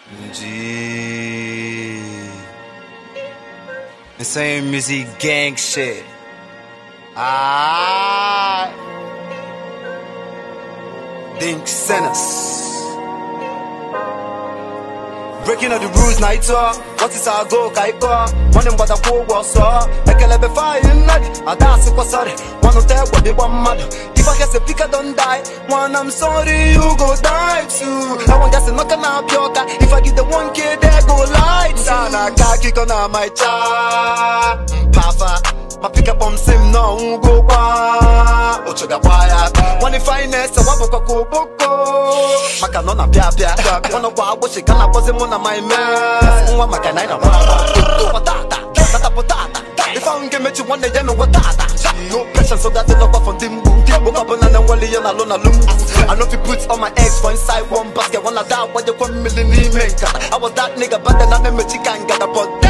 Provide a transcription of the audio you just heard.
G. The same music gang shit. Ah. Dink sinners. Breaking all the rules na ito What is our goal ka iko Nwanne mgbada kwụ ụgwọ ọsọ Ekele be fire nadi Ada asịkwa sorry Nwanne ụta egbe bịgba mmadụ If I guess a picker don't die One I'm sorry you go die too I want guess knock na apịa ọka If I give the one kid there go light Sa na aka akịkọ na my cha Papa Ma pick up on sim na ọnwụgo kwa Ochoga gba ya Nwanne finest wabụkwa ka oboko Maka nọ na pịa pịa Ọnụ kwa agbụsị ka na-akpọzi mụ na my man Nwa maka na ị na-agba agba Tata, tata potata Ife ahụ nke mechi nwanne ya mewe tata No pressure so that they not from the mbu Woke up na nwale ya na lo na lumbu I know if you put all my eggs for inside one basket Wanna die, why you come million n'ime nkata I was that nigga but then I never chicken got a pot